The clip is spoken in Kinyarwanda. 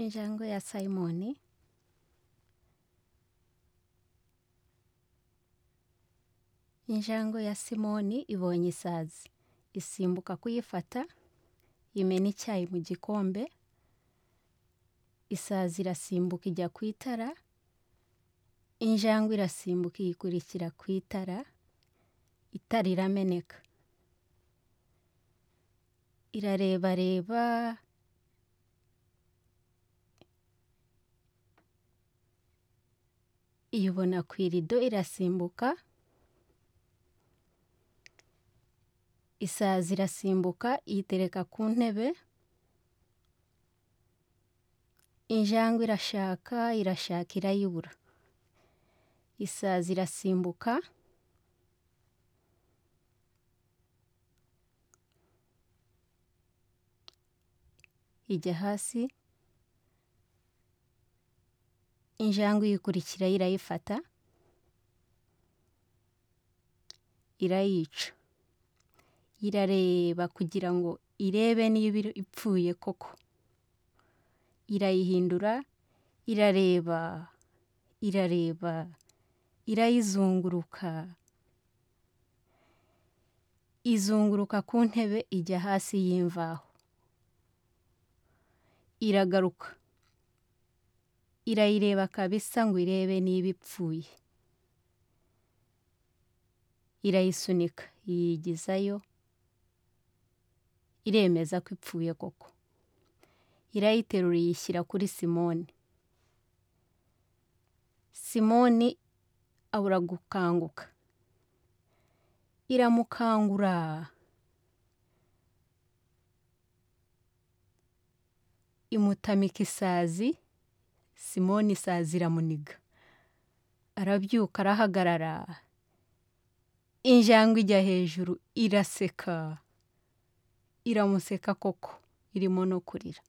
Injangwe ya Simoni, injangwe ya Simoni ibonye isazi, isimbuka kuyifata, imena icyayi mu gikombe, isazi irasimbuka ijya ku itara, injangwe irasimbuka iyikurikira ku itara, itara irameneka. Irarebareba, iyibona ku irido irasimbuka, isazi irasimbuka iyitereka ku ntebe, injangwe irashaka, irashaka irayibura. Isazi irasimbuka, ijya hasi, injangwe iyikurikiraho irayifata, irayica. Irareba kugira ngo irebe niba ipfuye koko, irayihindura, irareba, irareba, irayizunguruka, izunguruka ku ntebe ijya hasi y'imvaho, iragaruka, irayireba kabisa ngo irebe niba ipfuye, irayisunika iyigizayo, iremeza ko ipfuye koko, irayiterura iyishyira kuri Simoni, Simoni abura gukanguka, iramukangura, imutamika isazi, Simoni isazi iramuniga, arabyuka arahagarara, injangwe ijya hejuru iraseka, iramuseka koko, irimo no kurira.